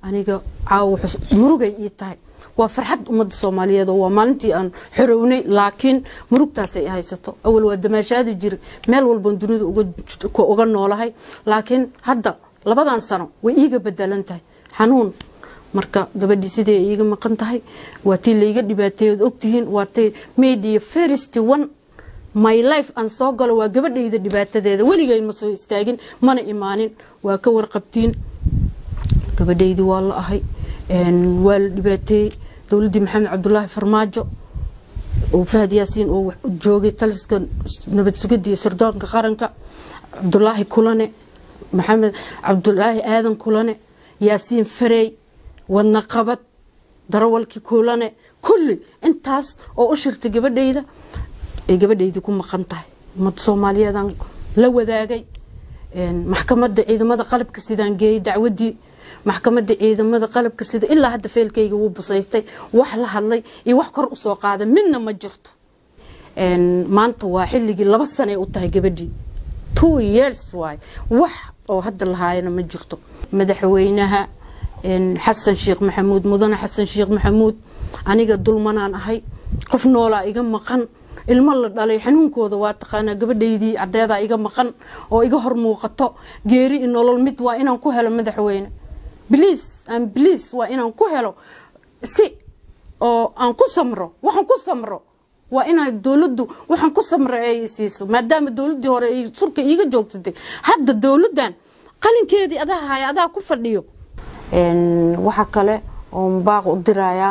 aniga caawa murugay ii tahay waa farxad ummadda soomaaliyeed oo waa maalintii aan xorownay laakiin murugtaas ay haysato awal waa damaashaadi jira meel walban dunida uga noolahay laakiin hadda labadan sano way iiga bedelan tahay xanuun marka gabadhii sidee iiga maqan tahay waa tii layga dhibaateeyood ogtihiin waa tii media first one my life aan soo galo waa gabadhayda dhibaatadeeda weligay ma soo istaagin mana imaanin waa ka warqabtiin gabadhaydii waa la ahay waa la dhibaateeyey dowladdii maxamed cabdulaahi farmaajo oo fahad yaasiin oo joogay taliska nabad sugidda iyo sirdoonka qaranka cabdulaahi kulane maxamed cabdulaahi aadan kulane yaasiin farey wadna qabad darawalkii kulane kulli intaas oo u shirtay gabadhayda ay gabadhaydii ku maqan tahay ummadda soomaaliyeedaan la wadaagay maxkamadda ciidamada qalabka sidaan geeyey dacwadii maxkamadda ciidamada qalabka sida ilaa hadda feelkayga wuu busaystay wax la hadlay iyo wax kor usoo qaaday midna ma jirto maanta waa xilligii laba sanay u tahay gabadhii two years waay wax oo hadda lahaayana ma jirto madaxweynaha xasan sheekh maxamuud mudane xasan sheekh maxamuud aniga dulmanaan ahay qof noolaa iga maqan ilmo la dhalay xanuunkooda waa taqaanaa gabadhaydii caddeedaa iga maqan oo iga hor muuqato geeri i nolol mid waa inaan ku helo madaxweyne bliis aan bliis waa inaan ku helo si oo aan ku samro waxaan ku samro waa inaa dowladdu waxaan ku samra ay siiso maadaama dowladdii hore ay surka iiga joogsatay hadda dowladdan qalinkeedii adaa haya adaa ku fadhiyo waxaa kale oo baaq u dirayaa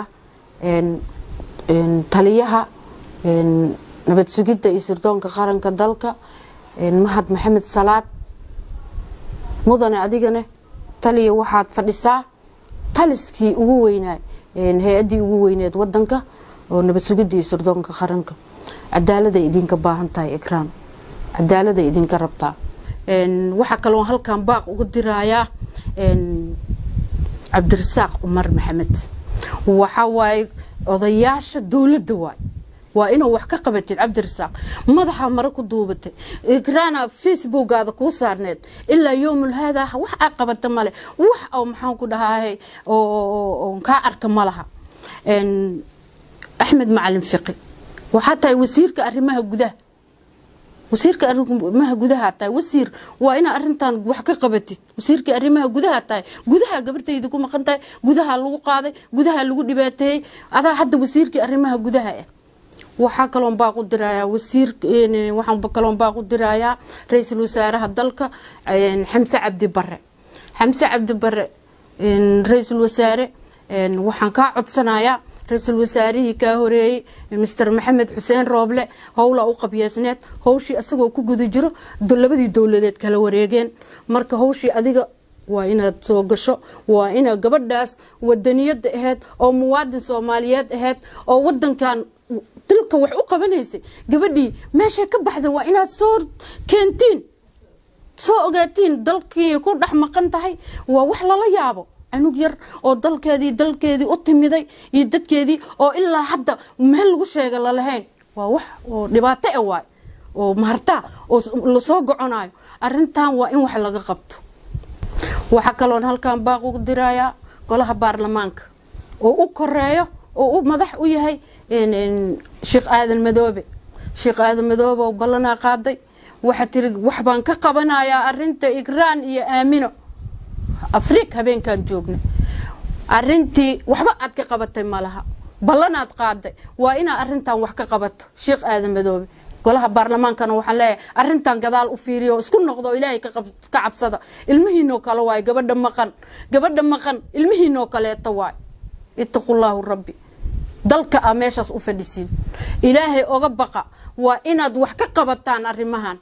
taliyaha nabad sugidda iyo sirdoonka qaranka dalka mahad maxamed salaad mudane adigane taliya waxaad fadhisaa taliskii ugu weynaay hay-addii ugu weyneed wadanka oo nabad sugidda iyo sirdoonka qaranka cadaaladay idinka baahan tahay ikraan cadaaladay idinka rabtaa waxaa kaloo halkan baaq uga dirayaa cabdirasaaq cumar maxamed waxaa waaye odayaasha dowladda waay waa inuu wax ka qabatid cabdirasaaq madaxa mare ku duubatay ikraana facebookaada kuu saarneed ilaa yowmul haadaa wax aa qabata male wax oo maxaan ku dhahaa oo kaa arka ma laha axmed macalin fiqi waxaa tahay wasiirka arrimaha gudaha wasiirka arrimaha gudaha tahay wasiir waa inaa arintan wax ka qabatid wasiirka arrimaha gudaha tahay gudaha gabardayda ku maqan tahay gudaha lagu qaaday gudaha lagu dhibaateeyey adaa hadda wasiirkii arrimaha gudaha ah waxaa kaloon baaq u dirayaa wasiir waxaan kaloon baaq u dirayaa ra-iisul wasaaraha dalka xamse cabdi bare xamse cabdi bare ra-iisul wasaare waxaan kaa codsanayaa ra-iisul wasaarihii kaa horeeyey mister maxamed xuseen rooble howla u qabyeesneed howshii asagoo ku guda jiro labadii dowladeed kala wareegeen marka howshii adiga waa inaad soo gasho waa inaad gabadhaas wadaniyada ahayd oo muwaadin soomaaliyeed ahayd oo wadankan dalka wax u qabanaysay gabadhii meeshay ka baxda waa inaad soo keentiin soo ogaatiin dalkii ku dhex maqan tahay waa wax lala yaabo canug yar oo dalkeedii dalkeedii u timiday iyo dadkeedii oo ilaa hadda meel lagu sheega lalahayn waa wax oo dhibaato e waay oo mahartaa oo lasoo goconayo arintan waa in wax laga qabto waxaa kaloon halkan baaq ugu dirayaa golaha baarlamaanka oo u koreeyo oo u madax u yahay sheekh aadan madoobe sheekh aadan madoobe oo ballanaa qaaday waxaa tiri wax baan ka qabanayaa arinta igraan iyo aamino afriik habeenkan joognay arintii waxba aad ka qabatay malaha ballanaad qaaday waa inaa arintan wax ka qabato sheekh aadan madoobe golaha baarlamaankana waxaan leeyahay arintan gadaal u fiiriyo isku noqdo oo ilaahay ka cabsada ilmihiinoo kale waay gabadha maqan gabadha maqan ilmihiinoo kaleeta waay ittaqullaahu rabbi dalka a meeshaas u fadhisiin ilaahay oga baqa waa inaad wax ka qabataan arrimahan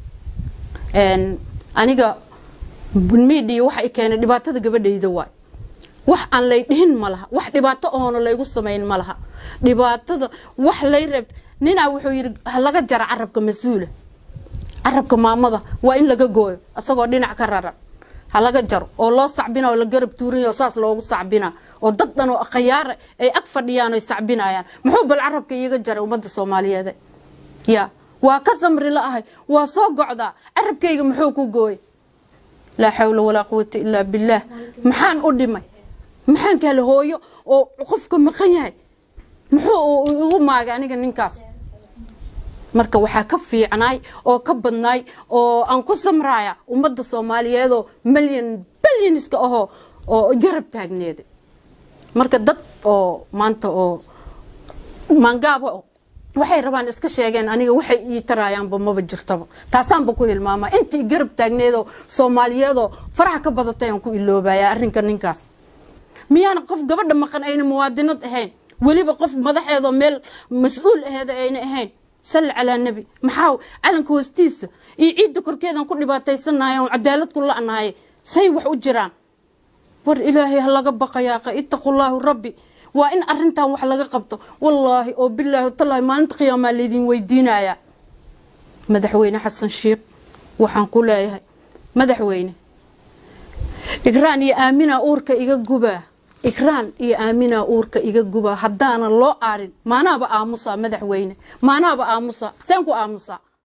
aniga midia waxa i keenay dhibaatada gabadhayda waay wax aan lay dhihin ma laha wax dhibaato oona laygu samayn ma laha dhibaatada wax lay reeb ninaa wuxuu yidhi laga jara carabka mas-uula carabka maamada waa in laga gooyo isagoo dhinac ka raran ha laga jaro oo loo sacbina oo la garab tuurinay oo saas loogu sacbina oo dad dhan oo khayaara ay ag fadhiyaan oy sacbinayaan muxuu bal carabka iiga jaray ummadda soomaaliyeed ya waa ka samri la ahay waa soo gocdaa carabkayga muxuu ku gooyay laa xawla walaa quwata ilaa billaah maxaan u dhimay maxaan kaale hooyo oo qofka maqan yahay muxuu igu maagay aniga ninkaas marka waxaa ka fiicnaay oo ka badnaay oo aan ku samraaya ummadda soomaaliyeedoo milyan balyaniska ahoo oo garab taagneeda marka dad oo maanta oo maangaabo waxay rabaan iska sheegeen aniga waxay ii taraayaanba maba jirtaba taasaanba ku hilmaamaa intii garab taagneedoo soomaaliyeedoo faraha ka badatay aan ku iloobaya arrinka ninkaas miyaana qof gabadha maqan ayna muwaadinad ahayn weliba qof madaxeedoo meel mas-uul aheeda ayna ahayn salli calaa nebi maxaa calanka hoostiisa iyo ciidda korkeedaan ku dhibaataysanahay oon cadaalad ku la'nahay say wax u jiraan war ilaahay ha laga baqayaaqa ittaqullaahu rabbi waa in arintan wax laga qabto wallaahi oo bilaahi tallaahi maalinta qiyaamaa laydin weydiinayaa madaxweyne xasan sheikh waxaan ku leeyahay madaxweyne igraan iyo aaminaa uurka iga gubaa igraan iyo aaminaa uurka iga gubaa haddaanan loo aarin maanaaba aamusaa madaxweyne maanaaba aamusaa seen ku aamusaa